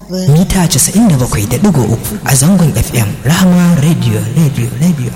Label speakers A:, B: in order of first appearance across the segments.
A: mita 97.3 a zangon FM Rahama Radio Radio Radio.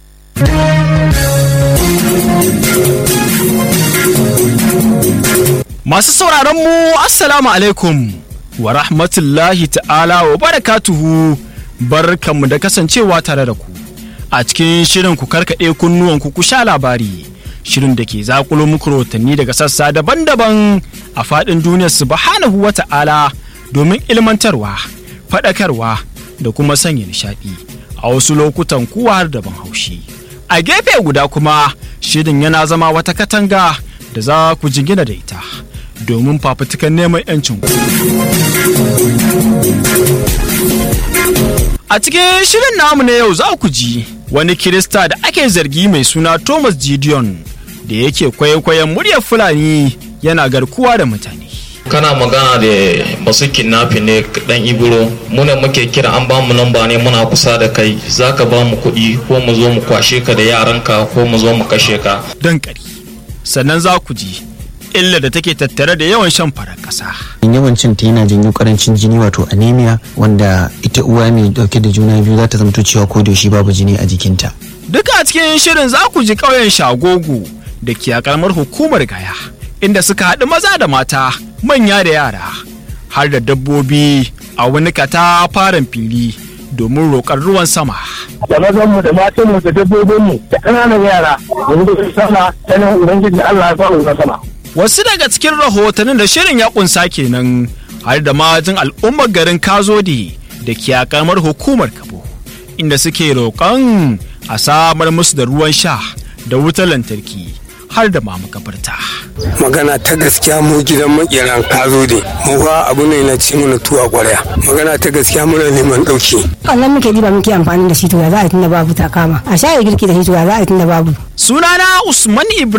B: Masu sauraron mu Assalamu alaikum wa rahmatullahi ta'ala wa barakatuhu barkanmu da kasancewa tare da ku a cikin shirin ku karkaɗe kunnuwanku ku sha labari shirin da ke zakulo muku rahotanni daga sassa daban-daban a faɗin duniyar subhanahu wa ta'ala domin ilmantarwa faɗakarwa da kuma sanya nishaɗi a wasu lokutan kuwa har daban haushi a gefe guda kuma shirin yana zama wata katanga da za ku jingina da ita domin fafutukan neman 'yancin ku. A cikin shirin namu na yau za ku ji wani Kirista da ake zargi mai suna Thomas Gideon da yake kwaikwayon muryar Fulani yana garkuwa da mutane.
C: kana magana da masu kidnapping ne dan iburo muna muke kira an bamu namba ne muna kusa da kai zaka ba mu kuɗi ko mu zo mu kwashe ka da yaranka ko mu zo mu kashe ka
B: Don ƙari. Sannan za ku ji illa da take tattare da yawan shan farar ƙasa.
D: yawancin ta yana janyo karancin jini wato anemia wanda ita uwa mai dauke da juna biyu za ta zamto cewa ko da yaushe babu jini a jikinta
B: Duka a cikin shirin za ku ji ƙauyen Shagogu da ke a ƙaramar hukumar Gaya, inda suka haɗu maza da mata, manya da yara, har da dabbobi a wani katafaren fili domin roƙar ruwan sama.
E: da mazanmu da matanmu da dabbobinmu da ƙananan yara yanzu da sama ta nan ubangiji Allah ya faru na sama.
B: Wasu daga cikin rahotannin da shirin ya ƙunsa kenan har da majin al'ummar garin Kazode da ke a ƙaramar hukumar Kabo, inda suke roƙon a samar musu da ruwan sha da wutar lantarki har da ma makabarta.
F: magana ta gaskiya mu gidan makeran kazo ne mu fa abu ne na ci mana tuwa kwarya magana ta gaskiya muna neman dauki
G: wannan muke diba muke amfani da shi to ya za a tunda babu ta kama a shaye girki da shi to ya za a tunda babu
B: Sunana Usman Ibrahim.